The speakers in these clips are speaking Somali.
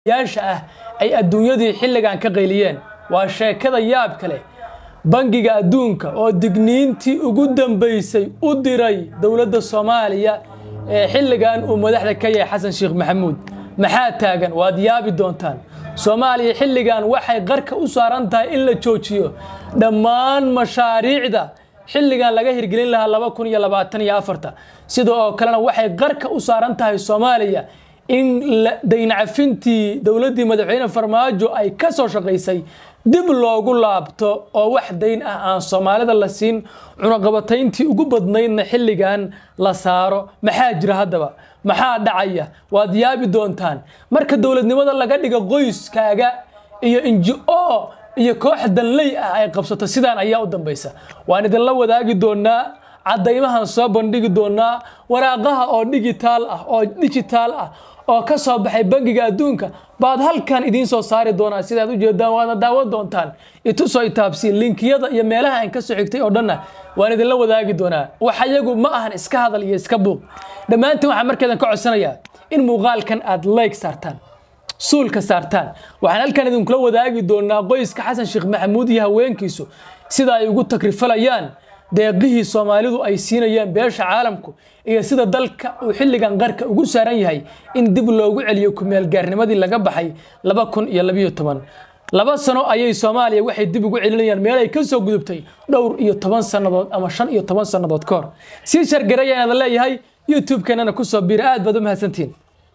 yaasha ah ay adduunyadii xilligan ka qayliyeen waa sheekada yaab kale bangiga adduunka oo digniintii ugu dambaysay u diray dowladda soomaaliya ee xilligan uu madaxda ka yahay xasan sheekh maxamuud maxaa taagan waad yaabi doontaan soomaaliya xilligan waxay qarka u saaran tahay in la joojiyo dhammaan mashaariicda xilligan laga hirgelin lahaa laba kun iyo labaatan iyo afarta sida oo kalena waxay qarka u saaran tahay soomaaliya in dayncafintii dowladdii madaxweyne farmaajo ay ka soo shaqaysay dib loogu laabto oo wax dayn ah aan soomaalida la siin cunaqabatayntii ugu badnaydna xilligan la saaro maxaa jira haddaba maxaa dhacaya waad yaabi doontaan marka dowladnimada laga dhigo qoyskaaga iyo inji-o iyo koox danley ah ay qabsato sidaan ayaa u dambaysa waan idinla wadaagi doonaa caddaymahan soo bandhigi doonaa waraaqaha oo digitaal ah oo dijitaal ah oo ka soo baxay bangiga adduunka baad halkan idiin soo saari doonaa sidaad u jeedaan waadna daawan doontaan itusoo itaabsiin linkiyada iyo meelaha aan ka soo xigtay oo dhanna waan idinla wadaagi doonaa wax iyagu ma ahan iska hadal iyo iska buuq dhammaantiin waxaan markeedan ka codsanayaa in muuqaalkan aad like saartaan suulka saartaan waxaan halkan idinkula wadaagi doonaa qoyska xasan sheekh maxamuud iyo haweenkiisu sida ay ugu takrifalayaan deeqihii soomaalidu ay siinayeen beesha caalamku iyo sida dalka uu xilligan qarka ugu saaran yahay in dib loogu celiyo kumeelgaarnimadii laga baxay laba kun iyo labiyo toban laba sano ayay soomaaliya waxay dib ugu celinayaan meel ay ka soo gudubtay dhowr iyo toban sannadood ama shan iyo toban sannadood ka hor sii shargarayaan leeyahay youtube-keenana kusoo biira aad baad u mahadsantihiin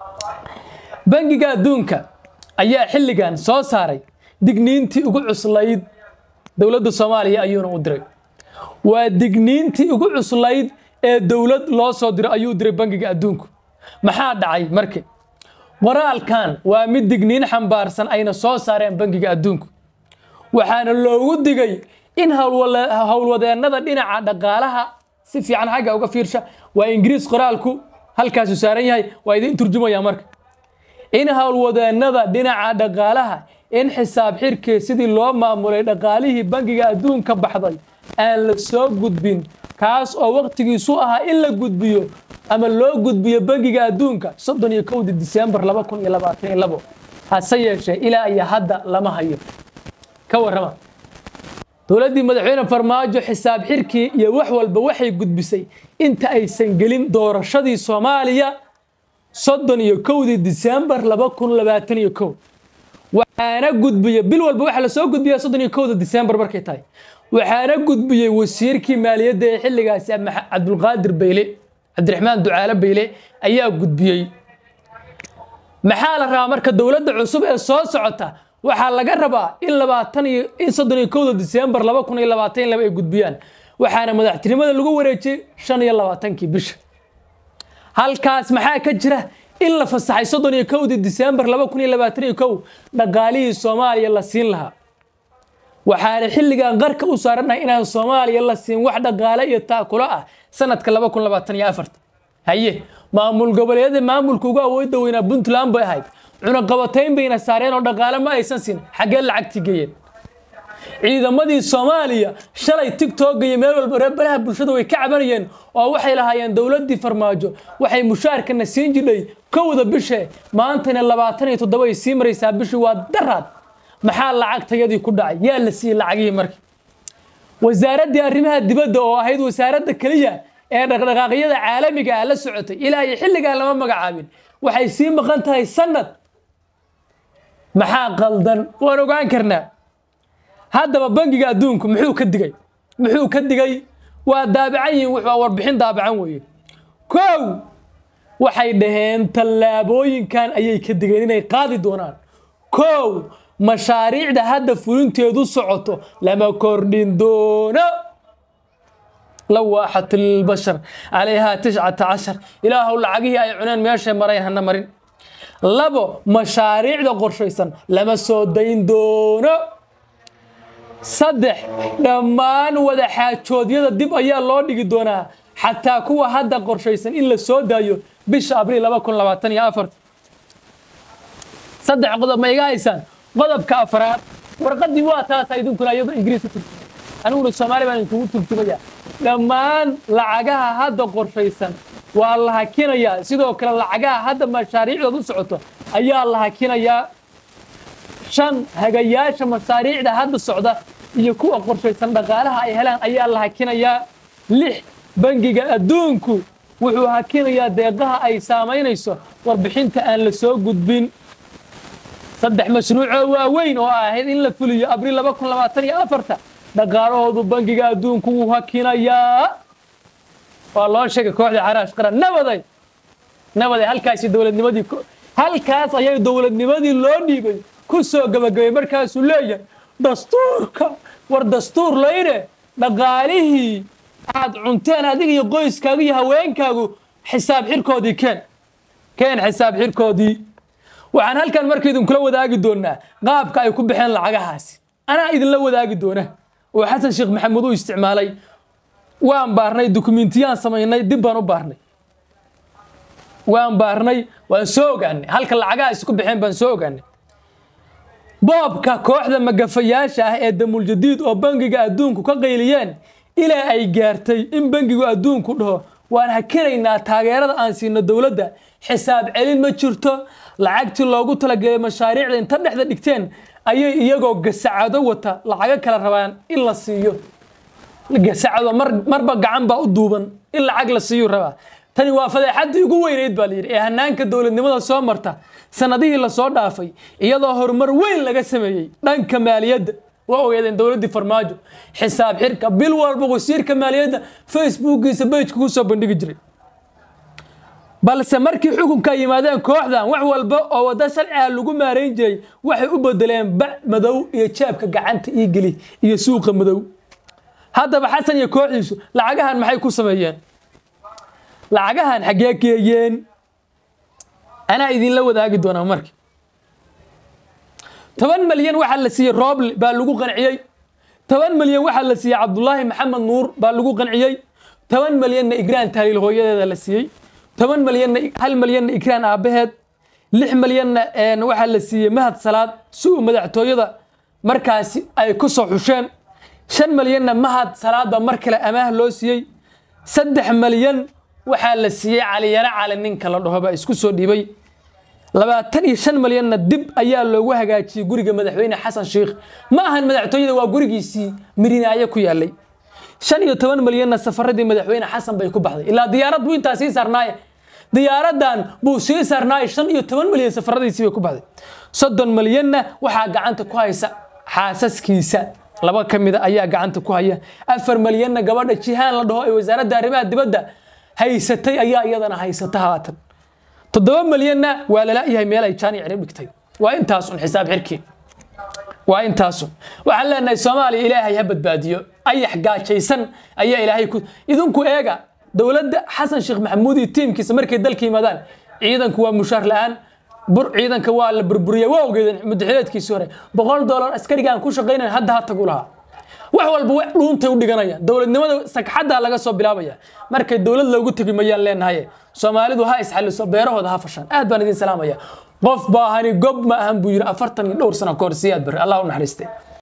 bangiga adduunka ayaa xilligan soo saaray digniintii ugu cuslayd dowladda soomaaliya ayuuna u diray waa digniintii ugu cuslayd ee dowlad loo soo diro ayuu diray bangiga adduunku maxaa dhacay marka qoraalkan waa mid digniin xambaarsan ayna soo saareen bangiga adduunku waxaana loogu digay in howlwadeennada dhinaca dhaqaalaha si fiican xagga uga fiirsha waa ingiriis qoraalku halkaasu saaran yahay waa idiin turjumaya marka in howlwadeennada dhinaca dhaqaalaha in xisaab xirkii sidii loo maamulay dhaqaalihii bangiga adduunka baxday aan la soo gudbin kaas oo waqtigiisu ahaa in la gudbiyo ama loo gudbiyo bangiga adduunka soddon iyo kowdii disembar laba kun iyo labaatan iyo labo hase yeeshee ilaa iyo hadda lama hayo ka warrama dowladdii madaxweyne farmaajo xisaab xirkii iyo wax walba waxay gudbisay inta aysan gelin doorashadii soomaaliya soddon iyo kowdii disembar laba kun labaatan iyo kow waxaana gudbiya bil walba waxaa lasoo gudbiyaa soddon iyo kowda disembar markay tahay waxaana gudbiyey wasiirkii maaliyadda ee xilligaasi cabdulqaadir bayle cabdiraxmaan ducaale bayle ayaa gudbiyey maxaa la rabaa marka dowladda cusub ee soo socota waxaa laga rabaa in labaatan iyo in soddon iyo kowda disembar laba kun iyo labaatan iyo laba ay gudbiyaan waxaana madaxtinimada lagu wareejiyey shan iyo labaatankii bisha halkaas maxaa ka jira in la fasaxay soddon iyo kowdii disembar laba kun iyo labaatan iyo kow dhaqaalihii soomaaliya la siin lahaa waxaana xilligan qarka u saarannahay inaan soomaaliya la siin wax dhaqaale iyo taakulo ah sanadka laba kun labaatan iyo afarta haye maamul goboleedyada maamulka ugu awoodda weynaa puntland bay ahayd cunaqabatayn bayna saareen oo dhaqaale ma aysan siin xaggee lacagtii geeyeen ciidamadii soomaaliya shalay tigtog iyo meel walba reebaraha bulshada way ka cabanayeen oo waxay lahaayeen dowladdii farmaajo waxay mushaarkana siin jidhay kowda bishe maantana labaatan iyo toddoba ay sii maraysaa bishii waa daraad maxaa lacagtayadii ku dhacay yaa la siiyey lacagihii marka wasaaraddii arrimaha dibadda oo ahayd wasaaradda keliya ee dhaqdhaqaaqyada caalamiga ah la socotay ilaa iyo xilligan lama magacaabin waxay sii maqan tahay sanad maxaa qaldan waan ogaan karnaa haddaba bangiga adduunku muxuu ka digay muxuu ka digay waa daabacan yihiin waa warbixin daabacan weeye kow waxay dhaheen tallaabooyinkan ayay ka digeen inay qaadi doonaan kow mashaariicda hadda fulinteedu socoto lama kordhin doono lawaaxat lilbashar calayhaa tiscata cashar ilaahow lacagihii ay cuneen meeshay marayn hana marin labo mashaariicda qorshaysan lama soo dayn doono saddex dhammaan wada xaajoodyada dib ayaa loo dhigi doonaa xataa kuwa hadda qorshaysan in la soo daayo bisha abriil laba kun labaatan iyo afart saddex qodob ma iga haysaan qodobka afraad warqadii waa taasa idinkuna iyadoo ingiriis u turjumay aniguna soomaali baan idinkugu turjumaya dhammaan lacagaha hadda qorshaysan waa la hakinayaa sidoo kale lacagaha hadda mashaariicdood u socoto ayaa la hakinayaa shan hagayaasha masaariicda hadda socda iyo kuwa qorshaysan dhaqaalaha ay helaan ayaa la hakinayaa lix bangiga adduunku wuxuu hakinayaa deeqaha ay saamaynayso warbixinta aan la soo gudbin saddex mashruucoo waaweyn oo ahayd in la fuliyo abriil laba kun labaatan iyo afarta dhaqaalahoodu bangiga adduunku wuu hakinayaa waa loo sheegay kooxda caraash qaran nabaday nabaday halkaasi dowladnimadii halkaas ayay dowladnimadii loo dhiibay ku soo gabagabay markaasuu leeyahay dastuurka war dastuur layne dhaqaalihii aad cunteen adiga iyo qoyskaagu iyo haweenkaagu xisaab xirkoodii keen keen xisaab xirkoodii waxaan halkan marka idinkula wadaagi doonaa qaabka ay ku baxeen lacagahaasi anaa idinla wadaagi doona oo xasan sheekh maxamuud u isticmaalay waan baarnay dukumentiyaan samaynay dib baan u baarnay waan baarnay waan soo ogaanay halka lacagahaasi ku baxeen baan soo ogaanay boobka kooxda magafayaasha ah ee damuuljadiid oo bangiga adduunku ka qayliyeen ilaa ay gaartay in bangigu adduunku dhaho waan hakinaynaa taageerada aan siino dowladda xisaab celin ma jirto lacagtii loogu talagelay mashaariicda inta dhexda dhigteen ayay iyagoo gasacado wata lacago kala rabaan in la siiyo gasacado marba gacan baa u duuban in lacag la siiyu rabaa tani waa fadeexaddii ugu weynayd baa layidhi ee hanaanka dowladnimada soo marta sanadihii lasoo dhaafay iyadoo horumar weyn laga sameeyey dhanka maaliyadda waa ogeedeen dowladdii farmaajo xisaab xirka bil walba wasiirka maaliyadda facebookiisa bejka ku soo bandhigi jiray balse markii xukunka yimaadeen kooxdan wax walba oo wadda sharciga lagu maarayn jiray waxay u bedeleen bac madow iyo jaabka gacanta ii geli iyo suuqa madow haddaba xasan iyo kooxdiisu lacagahan maxay ku sameeyeen lacagahan xaggee geeyeen anaa idinla wadaagi doonaa marka toban malyan waxaa la siiyey rooble baa lagu qanciyey toban malyan waxaa la siiyey cabdulaahi maxamed nuur baa lagu qanciyey toban malyanna igraan tahliil hooyadeeda la siiyey toban malyanna hal malyanna igraan aabbaheed lix malyanna waxaa la siiyey mahad salaad si uu madaxtooyada markaasi ay ku soo xusheen shan malyanna mahad salaad baa mar kale amaah loo siiyey saddex malyan waxaa la siiyey caliyaro cali ninka la dhaho baa isku soo dhiibay labaatan iyo shan malyanna dib ayaa loogu hagaajiyey guriga madaxweyne xasan sheikh ma ahan madaxtooyada waa gurigiisii mirinaayo ku yaalay shan iyo toban malyanna safaradii madaxweyne xasan bay ku baxday ilaa diyaarad buu intaa sii saarnaaye diyaaradan buu sii saarnaaye shan iyo toban malyan safaradiisii bay ku baxday soddon malyanna waxaa gacanta ku haysa xaasaskiisa laba ka mida ayaa gacanta ku haya afar malyanna gabadha jihaan la dhaho ee wasaaradda arrimaha dibadda haysatay ayaa iyadana haysata haatan toddoba malyanna waa lala-yahay meel ay jaani cirib dhigtay waa intaasun xisaab xirkii waa intaasun waxaan leenahay soomaaliya ilaahay ha badbaadiyo ayax gaajaysan ayaa ilaahay ku idinku eega dowladda xasan sheekh maxamuud iyo tiimkiisa markay dalka yimaadaan ciidanku waa mushaar la-aan bur ciidanka waa la burburiyay waa ogeedeen mudaxileedkiisii hore boqol dollar askarigaan ku shaqaynayn hadda ha tagu lahaa wax walba w dhuuntay u dhiganayaan dowladnimada sagxaddaa laga soo bilaabaya markay dowlad loogu tegi mayaan leenahaye soomaalidu ha isxaliso beerahooda ha fashaan aad baan idin salaamaya qof baahani gob ma ahan buu yidhi afartan iyo dhowr sano kahor siyaad bari allah u naxariiste